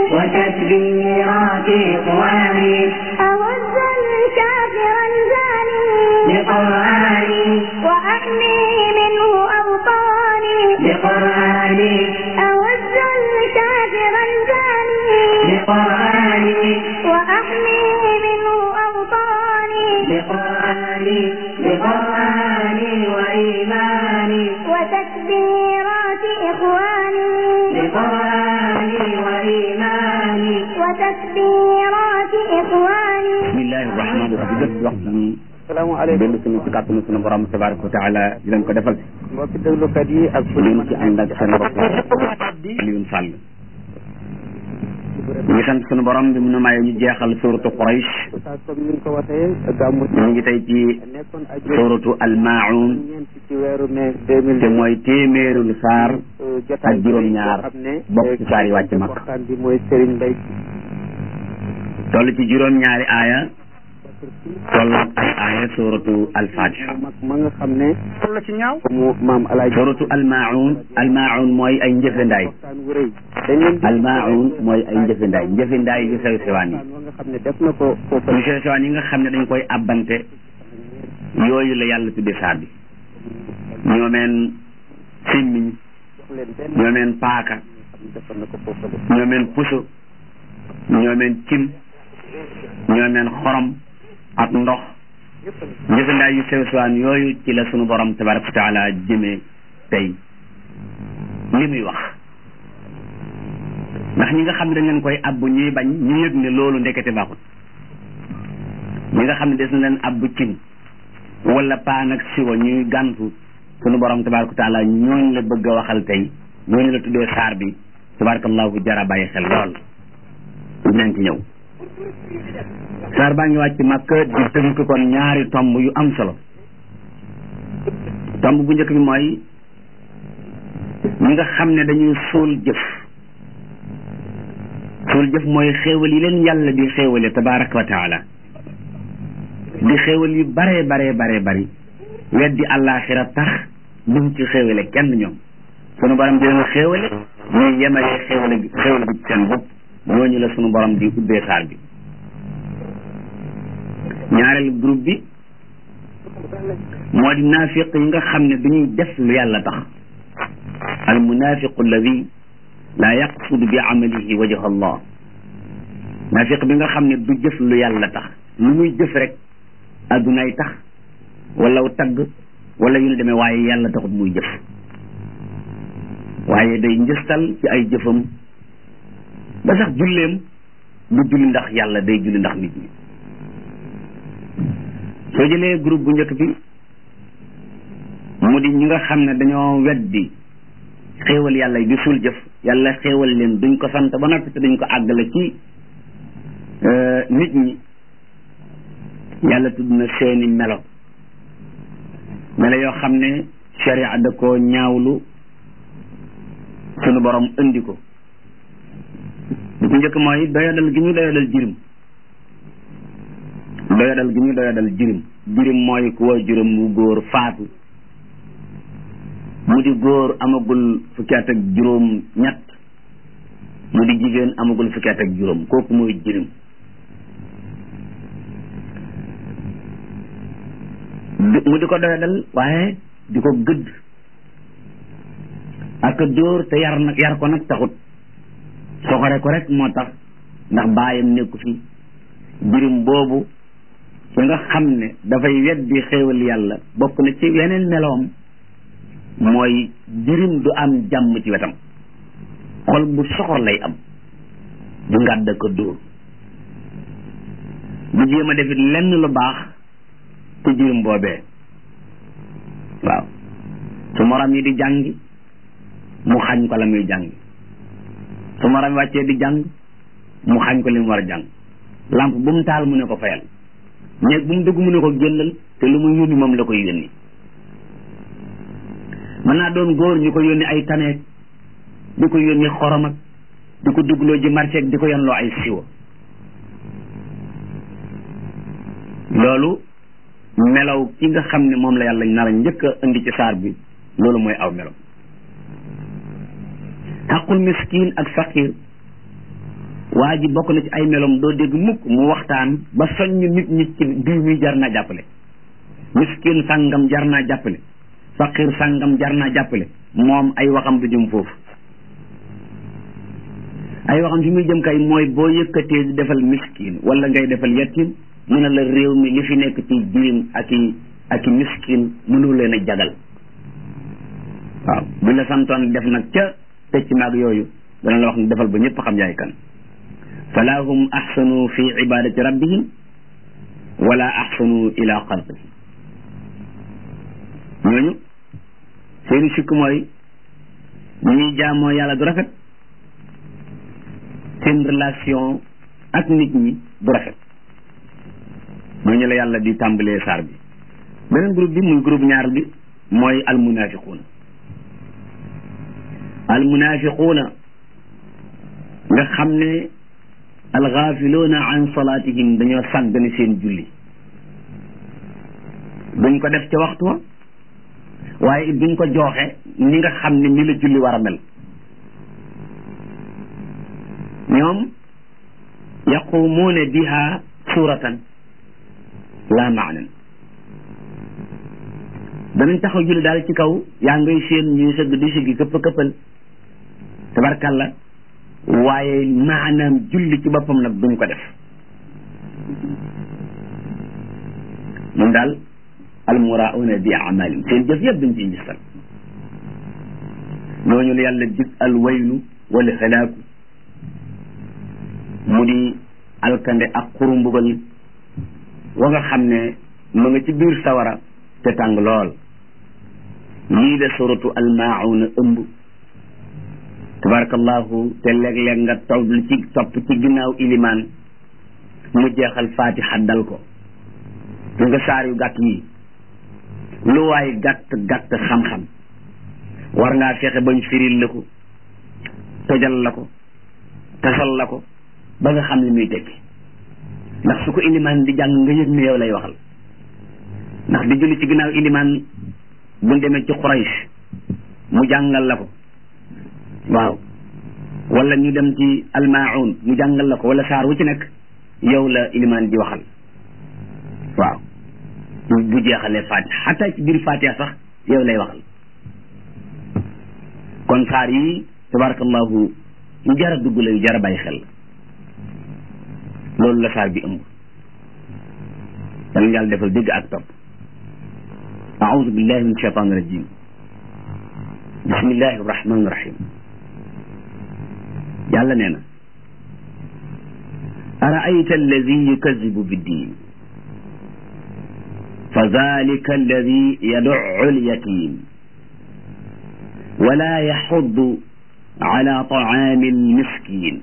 وتكبيرات إخواني أهز الكافر الجاني بقرآني وأحمي منه أوطاني بقرآني أهز الكافر الجاني بقرآني وأحمي منه أوطاني بقرآني بقرآني وإيماني وتكبيرات إخواني بقرآني وإيماني وتكبيرات إخواني bismillahi rahmaani rahim lépp waxtu bi salaamaaleykum dellu suñu ci kàttanu suñu borom tabaraka wa taala di leen ko defal mbokki déglukat yi ak fu ñu ñu ngi ci ànd ak seen bopp Alioune Sall ñu ngi sant suñu borom bi mu nu maye ñu jeexal suratu Quraysh saa comme ni nga ko waxee gàmmu ñu ngi tey ci nekkoon aju suratu Al-Maa'un ñeent ci weeru mai deux mille te mooy téeméerul saar jotaay ak juróom-ñaar boo xam ne bokk ci saar yi wàcc Makka waxtaan bi mooy Serigne Mbaye toll ci juróom-ñaari aaya toll ak ay aaya suratu Al-Fatiha mag ma nga xam ne la ci ñaaw mu maam alaaji suratu Al-Maa'un Al-Maa'un mooy ay njëfendaay waxtaan wu rëy dañ leen di Al-Maa'un mooy ay njëfendaay njëfendaay yu sew sewaan yi waxtaan wa nga xam ne def na ko foofu yu sew sewaan yi nga xam ne dañ koy abbante yooyu la yàlla tudde saar bi ñoomeen simmiñ jox leen benn ñoomeen paaka xam ne defoon na ko foofu ñoomeen puso ñoomeen cim ñoomeen xorom ak ndox njëfandaay yu sew sewaan yooyu ci la sunu borom tabaraka wa taala jëmee tey li muy wax ndax ñi nga xam ne dañ leen koy abbu ñuy bañ ñu yëg ne loolu ndekete baaxut ñi nga xam ne des na leen abbu cin wala paan ak siwa ñuy gàntu sunu borom tabaraka wa taala ñooñu la bëgg a waxal tey ñooñu la tuddee saar bi tabarakallahu jara bàyyi xel lool dinañ ci ñëw saar baa ngi wàcc Makka di tënk kon ñaari tomb yu am solo tomb bu njëkk bi mooy ñi nga xam ne dañuy suul jëf suul jëf mooy xéewal yi leen yàlla di xéewale tabaraka wa taala di xéewal yu bare bare bare bari weddi àllaaxira tax duñ ci xéewale kenn ñoom sunu borom di leen xéewale ñuy yemale xéewale bi xéewale bi ci seen bopp ñooñu la sunu borom di ubbee saar bi ñaareel groupe bi moo di naafiq yi nga xam ne duñuy def lu yàlla tax al munafiqu alladi laa yaqsudu bi amalihi wajha allah naafiq bi nga xam ne du jëf lu yàlla tax lu muy jëf rek addunay tax wala wu tagg wala yu ne demee waaye yàlla taxut muy jëf waaye day njëstal ci ay jëfam ba sax julleem du julli ndax yàlla day julli ndax nit ñi soo jëlee groupe bu njëkk bi mu di ñi nga xam ne dañoo weddi xéewal yàlla yi di suul jëf yàlla xéewal leen duñ ko sant ba noppi te duñ ko àggale ci nit ñi yàlla tudd na seeni melo melo yoo xam ne sharia da koo ñaawlu sunu borom indi ko bu njëkk mooy doyadal gi ñu doyadal jirim doyadal gi ñu doyadal jirim jirim mooy ku waa juróom mu góor faatu mu di góor amagul fukki at ak juróom ñett mu di jigéen amagul fukki at ak juróom kooku mooy jirim mu di ko doyadal waaye di ko gëdd ak dóor te yar nag yar ko nag taxut soxore ko rek moo tax ndax baayam nekku fi jirim boobu ki nga xam ne dafay weddi xéewal yàlla bokk na ci yeneen meloom mooy jirim du am jàmm ci wetam xol bu soxor lay am du ngàdd ko dóor du jéem a defit lenn lu baax ku jirim boobee waaw su morom yi di jàngi mu xañ ko la muy jàngi su morom yi wàccee di jàng mu xañ ko li mu war a jàng lamp bu mu taal mu ne ko fayal néeg bu mu dugg mu ne ko génnal te lu mu yónni moom la koy yónni mën naa doon góor ñu ko yónni ay taneeg di ko yónni xorom ak di ko duggloo ji marché ak di ko yanloo ay siwo loolu melaw ki nga xam ne moom la yàlla nar a njëkk a indi ci saar bi loolu mooy aw melaw xaqul miskin ak faqir waa ji bokk na ci ay melom doo dégg mukk mu waxtaan ba soññ nit ñi ci diw mi jar naa jàppale miskin sàngam jar naa jàppale faqir sàngam jar naa jàppale moom ay waxam du jëm foofu ay waxam fi muy jëm kay mooy boo yëkkatee di defal miskin wala ngay defal yatim mu ne la réew mi li fi nekk ci jirim ak i ak i miskin mënu leen a jagal waaw bu la santoon def nag ca pecc maag yooyu dana la wax ne defal ba ñëpp xam yaay kan fala hum ahsanu fi ibadati rabbihim wala ahsanu ila xalqihi ñooñu seeni sikk mooy ñuy jaamoo yàlla du rafet seen relation ak nit ñi du rafet ñooñu la yàlla di tàmbalee saar bi beneen groupe bi muy groupe ñaar bi mooy almunafiquuna almunafiquuna nga xam ne alxaafiluuna an salaatihim dañoo sàggane seen julli duñ ko def ca waxtu wa waaye it duñ ko jooxe ni nga xam ne ni la julli war a mel ñoom yaqumuuna biha suratan la maanan danañ taxaw julli daal ci kaw yaa ngay seen ñuy sëgg di sëggi këpp këppal tabarkalla waaye maanaam julli ci boppam nag duñ ko def ñun daal almurauna bi amalin seen jëf yëpp dañ ciy ngistal ñooñu la yàlla dig alwaylu wala halaaku mu di alkande ak xurumbugal wa nga xam ne mu nga ci biir sawara te tàng lool lii la suratu almaauna ëmb tabarakallahu te léeg-léeg nga topp ci topp ci ginnaaw ilimaan mu jeexal fatiha dal ko li nga saar yu gàtt yi lu waay gàtt gàtt xam-xam war ngaa fexe bañ firil la ko tojal la ko tasal la ko ba nga xam ne muy tekki ndax su ko ilimaan di jàng nga yëg ne yow lay waxal ndax di julli ci ginnaaw ilimaan buñ demee ci Quraysh mu jàngal la ko waaw wala ñu dem ci almaun mu jàngal la ko wala saar wu ci nekk yow la ilimaan di waxal waaw bu jeexalee fatiha xataa ci biir fatiha sax yow lay waxal kon saar yi tabarakallahu yu jara dugg la yu jara bàyyi xel loolu la saar bi ëmb danañ yàlla defal dégg ak topp aoudu billahi min shaitan rajim bismillahi rahmani rahim yàlla nee na araayta alladi yukazibu biddin fa dalika alladi yaduu alyatim wala yaxuddu ala taami almiskin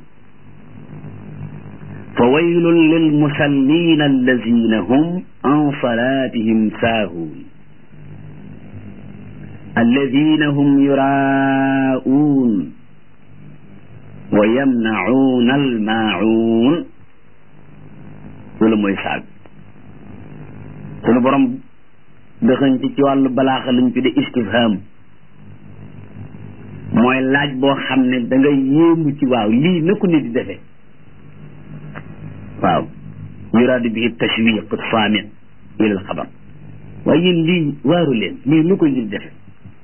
fa waylun lilmusallin alladina hum an salatihim saahuun alladina hum yuraa'uun wa yamnacuuna almaacuun loolu mooy saag sunu borom dëxëñ ci ci wàllu balaaxa lañ tudde istifham mooy laaj boo xam ne da nga yéemu ci waaw lii na ko nit di defee waaw yuraadu bihi tashwiq saami ila alxabar waaye yéen lii waaru leen lii nu ko nit di defee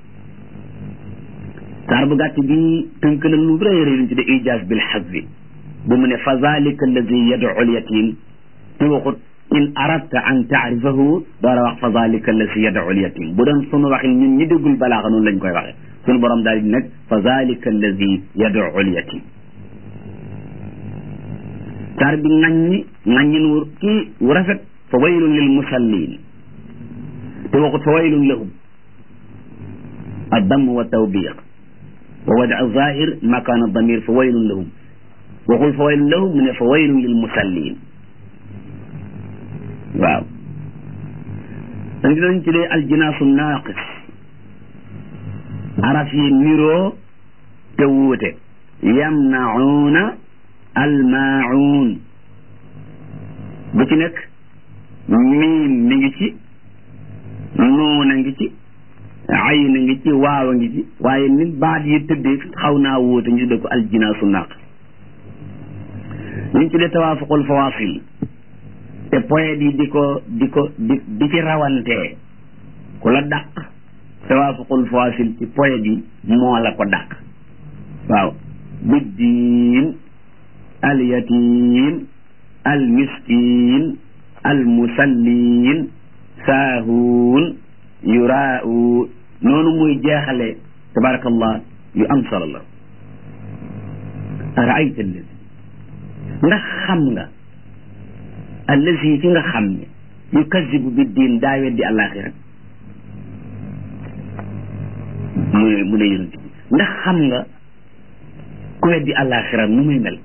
saar bu gàtt bi tënk na lu rëy rëy luñ tudde ijaaz bil xazbi bu mu ne fa zalika alladi yad'u al-yatim te waxut in aradta an taarifahu door a wax fa zalika alladi yad'u al-yatim bu doon sunu waxin ñun ñi déggul balaaxa noonu lañ koy waxee sunu borom daal di nag fa zalika alladi yad'u al-yatim saar bi ŋaññi ŋaññin wu kii wu rafet fa waylun lil musallin te waxut fa waylun lahum ad-damm wa tawbiq wa wada zahir makana damir fa waylun lahum waxul fa waylun lahum mu ne fa waylun lil musallin waaw dañ dinañ tuddee aljinaasu naaqis araf yi niroo te wuute yamnacuuna almaacuun bu ci nekk miim mi ngi ci nuuna ngi ci ay na ngi ci waaw a ngi ci waaye nit baat yi tëddee xaw naa wóote ñu tudde ko aljinaasu naaqis li ñu tuddee tawaafuqul fawaasil te poète yi di ko di ko di di ci rawantee ku la dàq tawaafuqul fawaasil ci poète yi moo la ko dàq waaw biddiin al yatim al miskin al musallin saahuun yuraau noonu muy jeexale tabarakallah yu am solo la araayta allazi ndax xam nga allazi ki nga xam ne yukazibu bi diin daa weddi àllaaxira mu ne mu ne yonent bi ndax xam nga ku weddi àllaaxira nu muy mel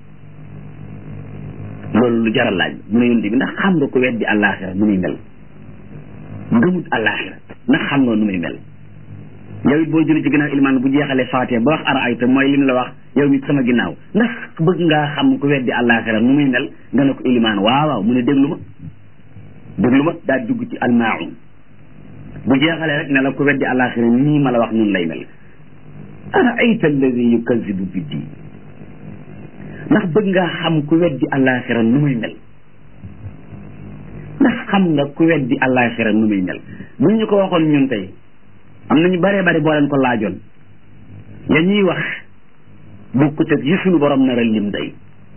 loolu lu jaral laaj mu ne yonent bi ndax xam nga ku weddi àllaaxira nu muy mel gëmut àllaaxira ndax xam nga nu muy mel yow it boo julli ci ginnaaw ilimaan bu jeexalee faatee ba wax ara ayta mooy lim la wax yow it sama ginnaaw ndax bëgg ngaa xam ku weddi àllaaxira nu muy mel nga ne ko ilimaan waaw waaw mu ne déglu ma déglu ma daa dugg ci almaaun bu jeexalee rek ne la ku weddi àllaaxira nii ma la wax nun lay mel ara ayta alladi yukazibu bi diin ndax bëgg ngaa xam ku weddi àllaaxira nu muy mel ndax xam nga ku weddi àllaaxira nu muy mel buñ ñu ko waxoon ñun tey am nañu bare bari boo leen ko laajoon ya ñuy wax bokkut ak yi sunu borom nar a lim day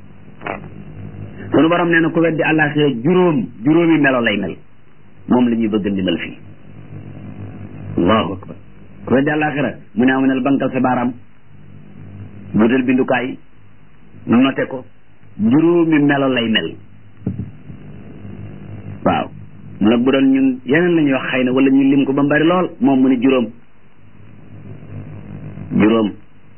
sunu borom nee na ku weddi àllaaxira juróom juróomi melo lay mel moom la ñuy bëgg limal fii allahu akbar ku weddi àllaaxira mu ne amanal bankal sa baaraam buutal bindukaay note ko juróomi melo lay mel waaw nag bu doon ñun yeneen la ñuy wax xëy na wala ñu lim ko ba mbari lool moom mu ne juróom juróom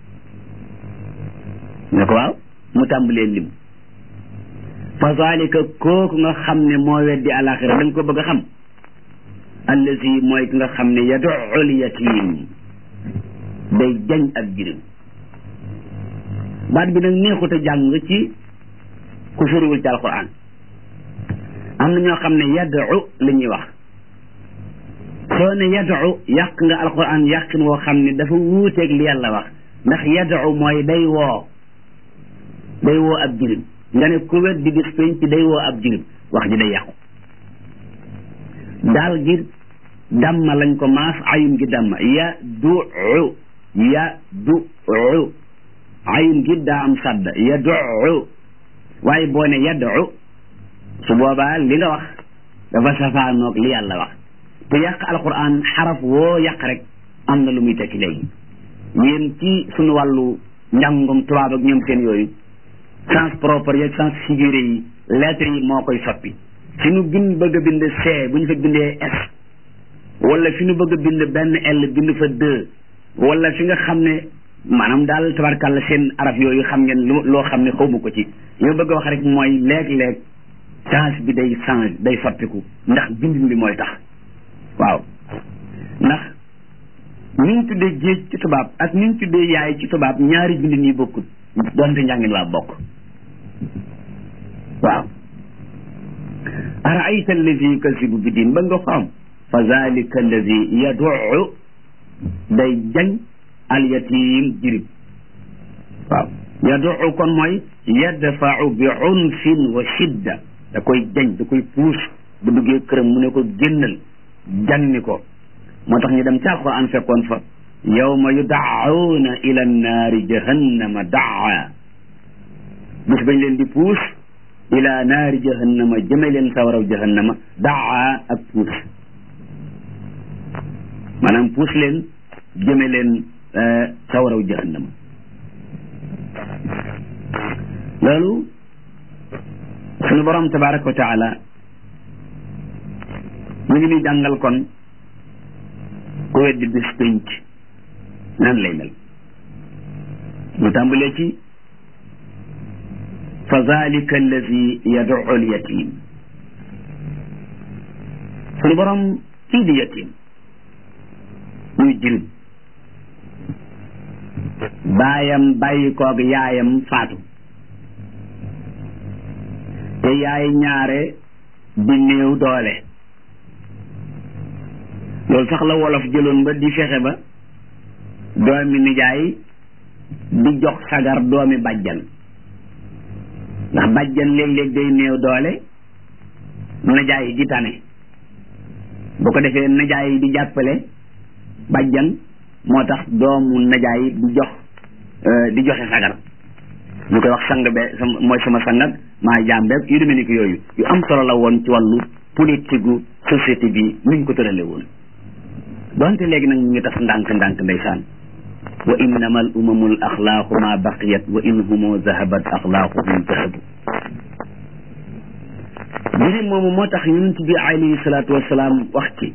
ne ko waaw mu tàmbalee lim fa zalika kooku nga xam ne moo weddi alaxira da nga ko bëgg a xam allazi mooy ki nga xam ne yaduul yatim day jañ ak jirim baat bi nag neexut a jàng ci ku firiwul ci alquran am na ñoo xam ne yadu la ñuy wax soo ne yadu yàq nga alquran yàqin woo xam ne dafa wuuteeg li yàlla wax ndax yadu mooy day woo day woo ab jirim nga ne ku wet di bis penc day woo ab jirim wax ji day yàqu daal gi damma lañ ko maas ayun gi damma ya du ya du ayun gi daa am sadda ya du waaye boo ne yadu su boobaa li nga wax dafa safaanoog li yàlla wax te yàq alquran xaraf woo yàq rek am na lu muy tekki léegi yéen ci suñu wàllu njàngum tubaab ak ñoom seen yooyu sens propre yeeg sens figuré yi lettres yi moo koy soppi fi nu bind bëgg a bind C bu ñu fa bindee S wala fi nu bëgg a bind benn L bind fa deux wala fi nga xam ne maanaam daal tabarkàlla seen araf yooyu xam ngeen loo xam ne xawma ko ci yow bëgg a wax rek mooy léeg-léeg change bi day change day soppiku ndax bindin bi mooy tax waaw ndax ni ñu tuddee géej ci tubaab ak ni ñu tuddee yaay ci tubaab ñaari bindin yi bokkut donte njàngin waa bokk waaw araayta allazi yukasibu bi diin ba nga ko am fa zalika allazi yaduu day jañ alyatim jirib waaw yaduu kon mooy yadfau bi unfin wa shidda da koy jañ da koy puus bu duggee këram mu ne ko génnal janni ko moo tax ñu dem ca alquran fekkoon fa yawma yudaawuna ila naari jahannama daa bis bañ leen di puus ila naari jahannama jëme leen sawaraw jahannama daa ak puus maanaam puus leen jëme leen sawaraw jahannama loolu suñu borom tabaraka wa taala mu ngi ni jàngal kon ku weddi bis pénc nan lay mel mu tàmbalee ci fa zalika allazi yad'u al yatim suñu borom kii di yatim muy jirim baayam bàyyi koog yaayam faatu te yaay ñaare di néew doole loolu sax la wolof jëloon ba di fexe ba doomi nijaay di jox sagar doomi bàjjan ndax bàjjan léeg-léeg day néew doole najaay di tane bu ko defee najaay di jàppale bàjjan moo tax doomu najaay di jox di joxe sagar ñu koy wax sang be sama mooy sama sangat maa jàmbeeg yu demee ni ko yooyu yu am solo la woon ci wàllu politique gu société bi niñ ko tërale woon donte léegi nag ñu ngi tas ndànk ndànk ndeysaan wa innama al umamu l axlaaqu ma baqiyat wa in humo zahabat axlaaquhum zahabu jirim moomu moo tax yonent bi alayhi salaatu wasalaam wax ci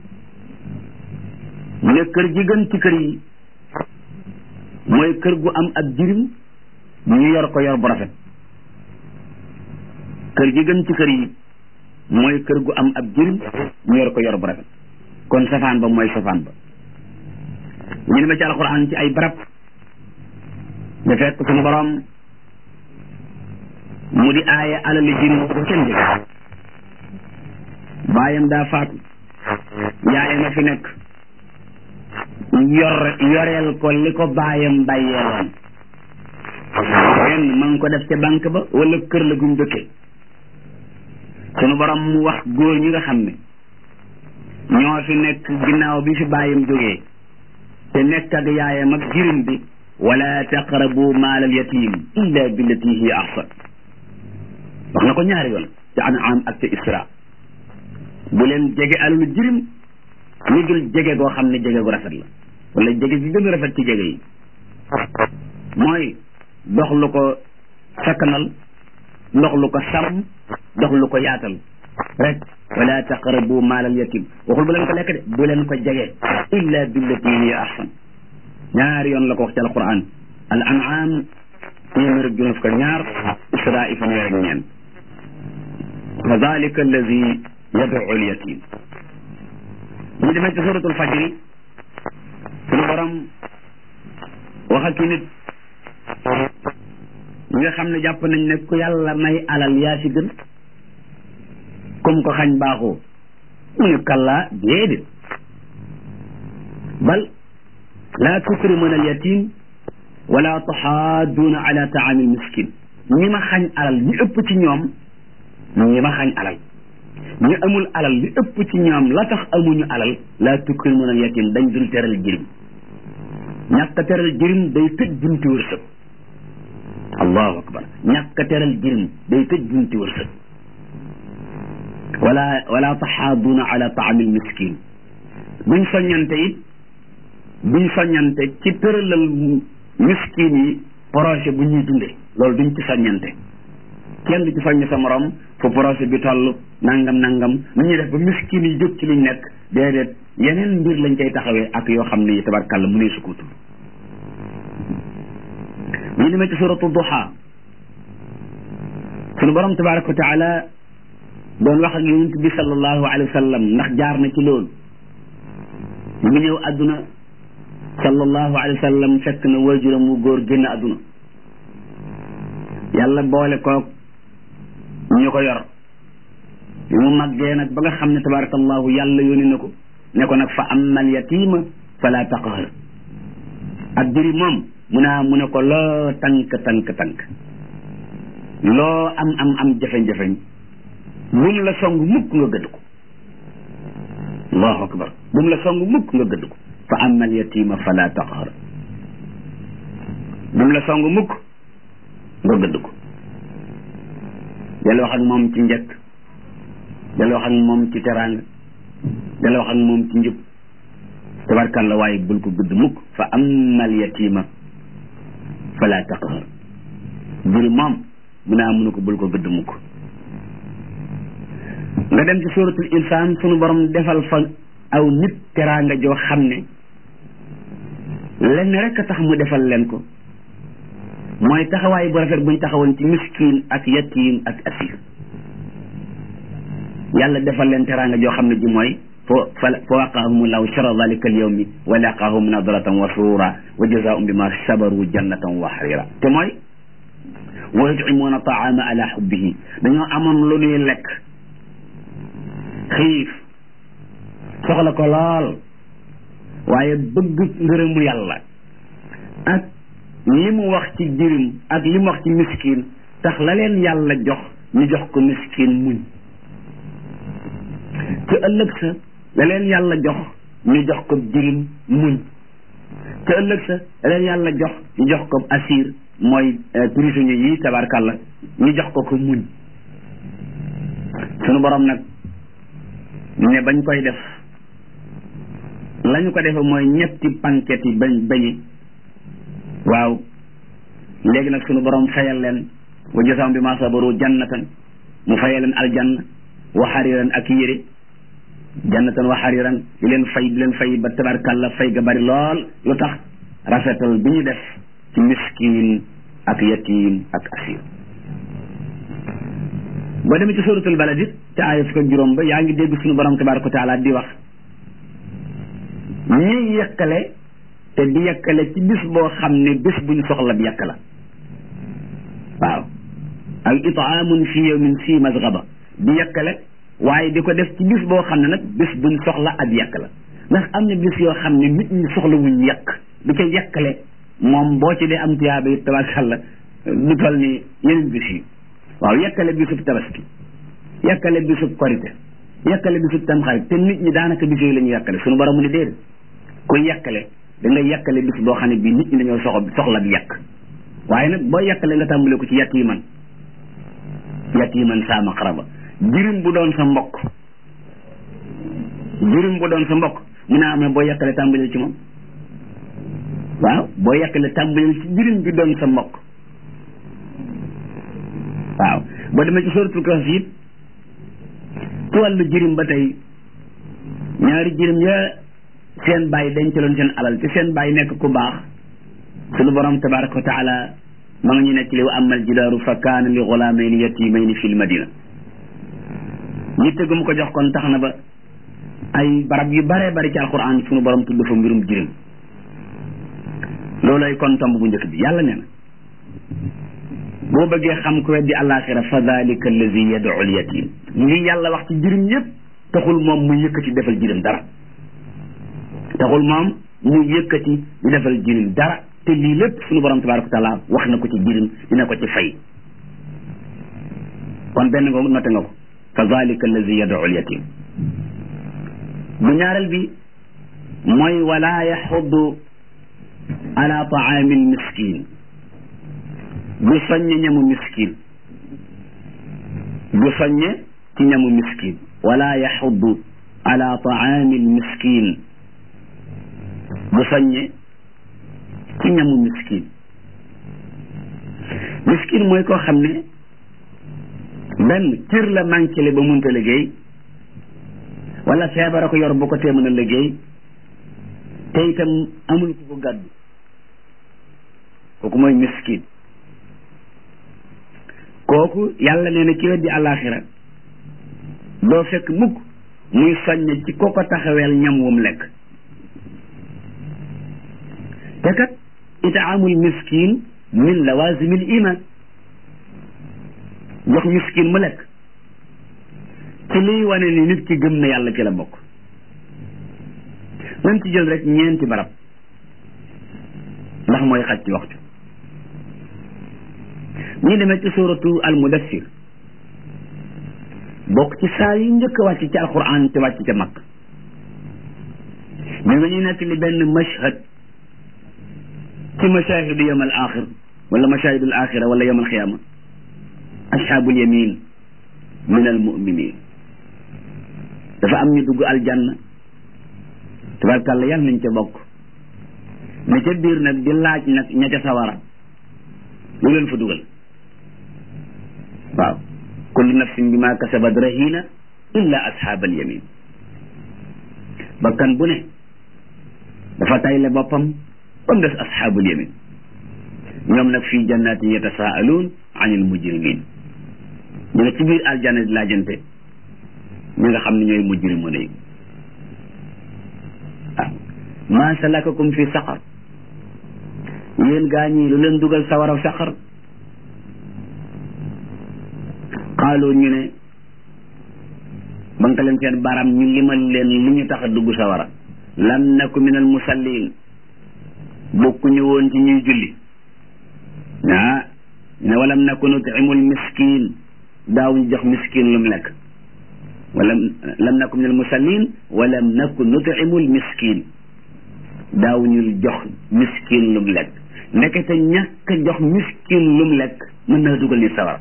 ne kër gi gën ci kër yi mooy kër gu am ab jirim ñu yor ko yor bu rafet kër gi gën ci kër yi mooy kër gu am ab jirim ñu yor ko yor bu rafet kon safaan ba mooy safaan ba ñu ne ma ci alxuraan ci ay barab da fekk suñu borom mu di aaya alali jirim ko kenn jëg baayam daa faatu yaayam a fi nekk yor yoreel ko li ko baayam bàyyeeloon benn ma ngi ko def ca banque ba wala kër la guñ dëkkee sunu borom mu wax góor ñi nga xam ne ñoo fi nekk ginnaaw bi fi bàyyam jógee te nekk ak yaayam ak jirim bi wala taqrabu maalal yatim illa billati hiya ahsan wax na ko ñaari yoon ci an'am ak ci isra bu leen jege alalu jirim lu dul jege goo xam ne jege gu rafet la wala jege gi gën a rafet ci jege yi mooy dox lu ko sakkanal dox lu ko sàmm dox lu ko yaatal rek wala taqrabu maalal yatim waxul bu leen ko lekk de bu leen ko jege illa billati hiya ahsan ñaari yoon la ko wax ci alquran al an'am téeméer ak juróom fukk ak ñaar isra i fanweer ak ñeent fa dalika alladi yad'u al yatim ñu demee ci suratul fajri suñu borom waxal ci nit ñi nga xam ne jàpp nañ ne ku yàlla may alal yaa si gën comme ko xañ baaxoo mu ne kallaa déedéet bal laa tukrimuna al yatim wala taxaaduuna ala taami al miskin ñi ma xañ alal ñi ëpp ci ñoom ñi ma xañ alal ñi amul alal li ëpp ci ñoom la tax amuñu alal laa tukrimuna al yatim dañ dul teral jirim ñàkk a teral jirim day tëj bunti wërsëg allahu akbar ñàkk a teral jirim day tëj bunti wërsëg wala wala taxaaduuna ala taami al miskin buñ soññante it buñ soññante ci tëralal miskin yi projet bu ñuy dunde loolu duñ ci soññante kenn du ci soññ sa morom fu projet bi toll nangam nangam nu ñuy def ba miskin yi jóg ci liñ nekk déedéet yeneen mbir lañ koy taxawee ak yoo xam ne tabarkàlla mu ne su ko tudd ñu demee ci suratu duha sunu borom tabaraka wa taala doon wax ak yonent bi sallallahu alayhi wa sallam ndax jaar na ci loolu mu ngi ñëw àdduna sallallahu alayhi wa sallam fekk na waajuram mu góor génn àdduna yàlla boole koog ñu ko yor bi mu màggee nag ba nga xam ne tabarakallahu yàlla yónni na ko ne ko nag fa amal yatima fala taqhar ak jëri moom mu naa mu ne ko loo tànk tànk tànk loo am am am jafeñ-jafeñ bu mu la song mukk nga gëdd ko allahu akbar bu mu la song mukk nga gëdd ko fa amal yatima fala taqhar bu mu la song mukk nga gëdd ko del wax ak moom ci njëkk del wax ak moom ci teraanga del wax ak moom ci njub tabarkalla waaye bul ko gëdd mukk fa amal yatima fala taqhar juri moom mu naa mënu ko bul ko gëdd mukk nga dem ci suratul insaan sunu borom defal fa aw nit teraanga joo xam ne lenn rek a tax mu defal leen ko mooy taxawaay bu rafet buñ taxawoon ci miskin ak yatim ak asir yàlla defal leen teraanga joo xam ne ji mooy fo fa fa waqaahum law shara dalika al yawmi wa laqaahum nadratan wa surura wa jazaahum bima sabaru jannatan wa harira te mooy wa yut'imuuna taama ala hubbihi dañoo amoon lu ñuy lekk xiif soxla ko lool waaye bëgg ngërëmu yàlla ak li mu wax ci jirim ak li mu wax ci miskin tax la leen yàlla jox ñu jox ko miskin muñ ci ëllëg sa la leen yàlla jox ñu jox ko jirim muñ ci ëllëg sa la leen yàlla jox ñu jox ko asir mooy prisonnier yi tabarkàlla ñu jox ko ko muñ sunu borom nag ne bañ koy def lañu ko defe mooy ñetti panket yi bañ bañi waaw léegi nag sunu borom fayal leen wa jasaam bi ma sabaru jannatan mu fayal leen aljanna wa xariran ak yére jannatan wa xariran di leen fay di leen fay ba tabarkàlla fay ga bari lool lu tax rafetal bi ñu def ci miskin ak yatim ak asir boo demee ci suratul balad it te aaya fukk ak juróom ba yaa ngi dégg suñu borom tabaraka wa taala di wax ñuy yekkale te di yekkale ci bis boo xam ne bis buñ soxla bi yekk la waaw ak itaamun fi yawmin si masgaba di yekkale waaye di ko def ci bis boo xam ne nag bis buñ soxla ab yekk la ndax am na bis yoo xam ne nit ñi soxla wuñ yekk di ko yekkale moom boo ci dee am tuyaaba yi tabarkàlla du toll ni yeneen bis yi waaw yekkale bisub tabaski yekkale bisub korite yekkale bisub tamxarit te nit ñi daanaka bis yooyu la ñuy yekkale suñu borom mu ne déedéet ku yekkale da nga yekkale bis boo xam ne bii nit ñi dañoo soxla soxla bi yekk waaye nag boo yekkale nga tàmbale ko ci yekk yi man yekk yi man saama xaraba jirim bu doon sa mbokk jirim bu doon sa mbokk mun naa am ne boo yekkale tàmbaleel ci moom waaw boo yekkale tàmbaleel ci jirim bi doon sa mbokk waaw boo demee ci suratul kahf it ci wàllu jirim ba tey ñaari jirim ya seen bàyyi dencaloon seen alal te seen bàyyi nekk ku baax sunu borom tabaraka wa taala ma nga ñu nekk li wa amal jidaaru fa kaana li gulaamayni yatimayni fil madina yitte gu mu ko jox kon tax na ba ay barab yu bare bari ci alquran sunu borom tudd fa mbirum jirim loolay kon tomb bu njëkk bi yàlla nee na boo bëggee xam ku weddi alaxira fa dalika allazi yad'u al yatim li yàlla wax ci jirim yépp taxul moom mu yëkkati defal jirim dara taxul moom mu yëkkati di defal jirim dara te lii lépp suñu borom tabaraka wa taala wax na ko ci jirim dina ko ci fay kon benn nga noté nga ko fa dalika allazi yad'u al yatim bu ñaareel bi mooy wala yaxuddu ala taami al miskin du soññe ñamu miskin du soññe ci ñamu miskin wala yaxuddu ala taami al miskin du soññe ci ñamu miskin miskin mooy koo xam ne benn cër la manqué le ba munta liggéey wala feebara ko yor bu ko tee mën a liggéey te itam amul ku ko gàddu kooku mooy miskin kooku yàlla nee na ci weddi àllaaxira doo fekk mukk muy soññ ci ko ko taxaweel ñam wum lekk te kat itaamul miskin min lawazimil iman jox miskin mu lekk ci liy wane ni nit ki gëm na yàlla ci la bokk nañ ci jël rek ñeenti barab ndax mooy xaj ci waxtu ñu demee ci suratu al mudassir bokk ci saa yi njëkk a wàcc ci alquran te wàcc ca mag ñu nga ñuy nekk li benn mashhad ci mashahidu yawm al axir wala mashahidu al axira wala yawm al xiyama ashabul yamin min al muminin dafa am ñu dugg aljanna tabarkàlla yàlla nañ ca bokk ne ca biir nag di laaj nag ña ca sawara lu leen fa dugal waaw kullu nafsin bima kasabat rahina illa ashaabal yamin bakkan bu ne dafa tayle boppam ba mu des ashaabul yamin ñoom nag fii jannatin yatasaaluun anil mujrimin ñu ne ci biir aljanna di laajante ñi nga xam ne ñooy mujrimu ne waaw maa salakakum fi saqar yéen gaa ñi lu leen dugal sawaraw saqar xaaloo ñu ne banka leen seen baram ñu limal leen li ñu tax a dugg sawara lam naku min al musallin bokkuñu woon ci ñuy julli ah ne walam naku nutimul miskin daawuñu jox miskin lu mu lekk walam lam naku min al musallin walam naku nutimul miskin daawuñu jox miskin lu mu lekk ndekete ñàkk jox miskin lu mu lekk mën na dugal nit sawar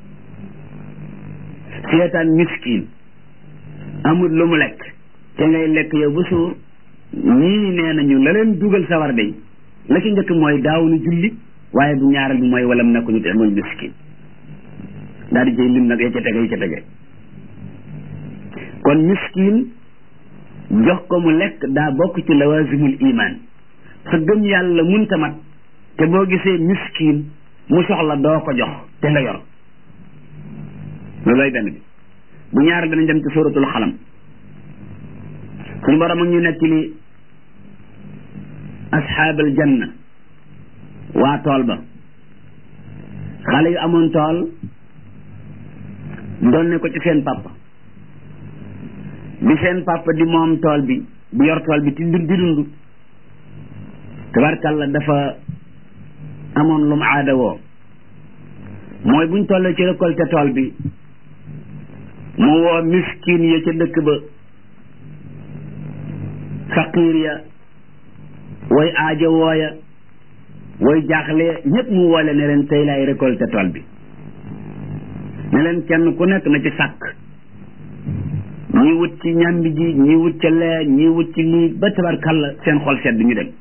seetaan miskin amul lu mu lekk te ngay lekk yow ba suur ñii nee nañu la leen dugal sawar day la ci njëkk mooy daawuñu julli waaye bu ñaareel bi mooy walam naku nutimul miskin daal di jëy lim nag ya ca tege ya ca tege kon miskin jox ko mu lekk daa bokk ci lawazimul iman sa gëm yàlla munta mat te boo gisee miskin mu soxla doo ko jox te nga yor loolooy benn bi bu ñaar danañ dem ci suratul xalam suñu borom ak ñu nekk li asxaabal janna waa tool ba xale yu amoon tool doon ne ko ci seen papa bi seen papa di moom tool bi bu yor tool bi ti di dund tabarkalla dafa amoon lum aada woo mooy buñ tollee ci récolte tool bi mu woo miskin ya ca dëkk ba faqiir ya way aajo wooya way jaaxle ñëpp mu woole ne leen tey laay récolte tool bi ne leen kenn ku nekk na ci sàkk ñi wut ci ñambi ji ñi wut ca lee ñi wut ci lii ba tabarkalla seen xol sedd ñu dem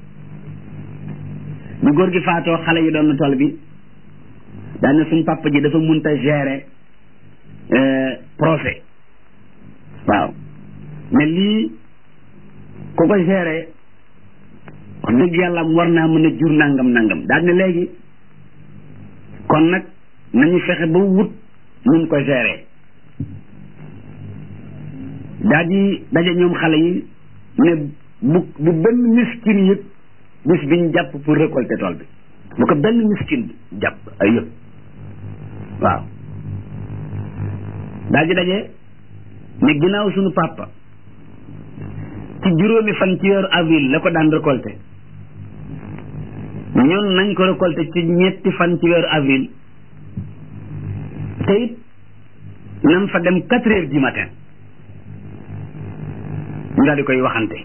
bu góor gi faatoo xale yi doon na tool bi daan na suñ papa ji dafa munta gérer procès waaw mais lii ku ko gérer wax dëgg yàlla war naa mën a jur nangam nangam daal ne léegi kon nag nañu fexe ba wut nun ko gérer daal di daje ñoom xale yi ne bu bu benn miskin yëpp bis biñ jàpp pour récolter tool bi bu ko benn miskin jàpp ay yëpp waaw daal di daje ne ginnaaw suñu papa ci juróomi fan ci weeru avril la ko daan récolter ñun nañ ko récolter ci ñetti fan ci weeru avril te it nan fa dem quatre heures du matin ñu daal di koy waxante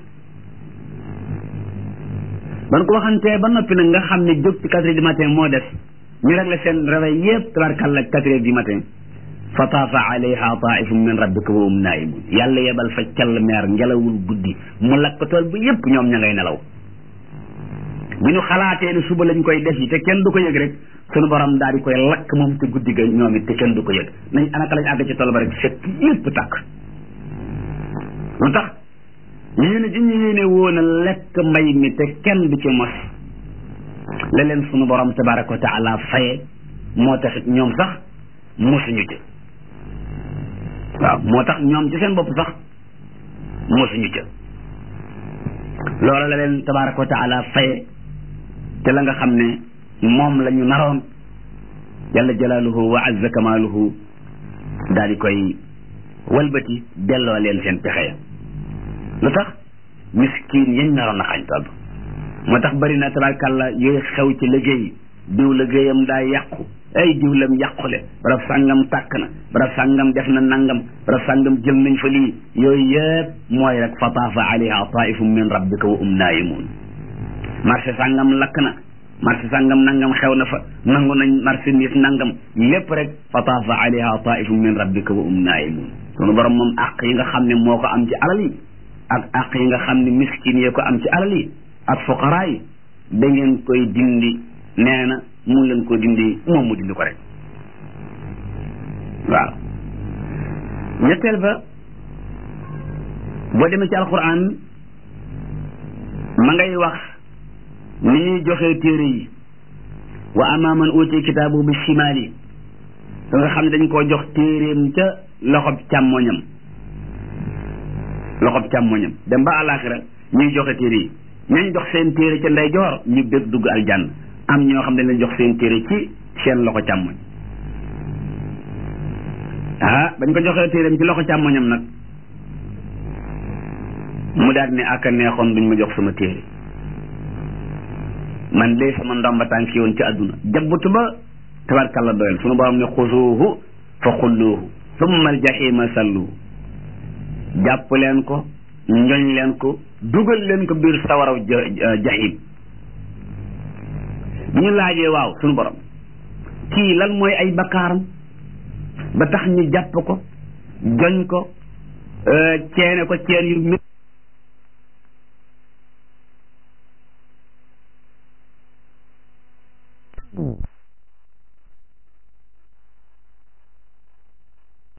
ban ko waxantee ba noppi nag nga xam ne jóg ci quatre heures du matin moo def ñu réglé seen réveil yëpp tabarkalla quatre heures du matin fa taafa alayha taifum min rabbika wa hum naimun yàlla yebal fa call meer ngelawul guddi mu lakk tool bi yëpp ñoom ña ngay nelaw bi ñu xalaatee ne suba lañ koy def yi te kenn du ko yëg rek sunu borom daal di koy lakk moom te guddi ga ñoom it te kenn du ko yëg nañ anaka lañ àgg ci tool ba rek fekk lépp tàkk lu tax yéene ji ñu yéene woon a lekk mbay mi te kenn du ci mos la leen sunu borom tabaraka wa taala faye moo taxit ñoom sax mosuñu ci waaw moo tax ñoom ci seen bopp sax mosuñu ca loola la leen tabaraka wa taala faye te la nga xam ne moom la ñu naroon jalla jalaaluhu wa azza kamaaluhu daal di koy walbati delloo leen seen pexe ya lu tax miskin yañ naroon a xañ toll moo tax bari na tabarkàlla yooyu xew ci liggéey diw liggéeyam daa yàqu ay diw lam yàqule barab sàngam tàkk na barab sàngam def na nangam barab sàngam jël nañ fa lii yooyu yëpp mooy rek fa taafa alayha taifum min rabbika wa um naayimun marché sàngam lakk na marché sàngam nangam xew na fa nangu nañ marché nit nangam lépp rek fa taafa alayha taifum min rabbika wa um naayimun sunu borom moom àq yi nga xam ne moo ko am ci alal yi ak àq yi nga xam ne miskin yee ko am ci alal yi ak fuqaraa yi da ngeen koy dindi nee na mun leen ko dindi moom mu dindi ko rek waaw ñetteel ba boo demee ci alquran ma ngay wax ni ñuy joxee téere yi wa ama man uti kitaabu bi shimaali da nga xam ne dañ koo jox téeréem ca loxob càmmoñam loxob càmmoñam dem ba àllaaxira ñuy joxe téere yi ñañ jox seen téere ca ndeyjoor ñu bég dugg aljanna am ñoo xam ne leen jox seen téere ci seen loxo càmmoñ ah bañ ko joxee téereem ci loxo càmmoñam nag mu daal ne ak a neexoon duñ ma jox sama téere man de sama ndomba tànk yoon ci àdduna jabbutu ba tabarkalla doyal sunu borom ne xusuuhu fa xulluuhu summa aljahima salluhu jàpp leen ko njoñ leen ko dugal leen ko biir sawaraw jahim bi ñu laajee waaw sunu borom kii lan mooy ay bakkaaram ba tax ñu jàpp ko joñ ko ceene ko ceen yu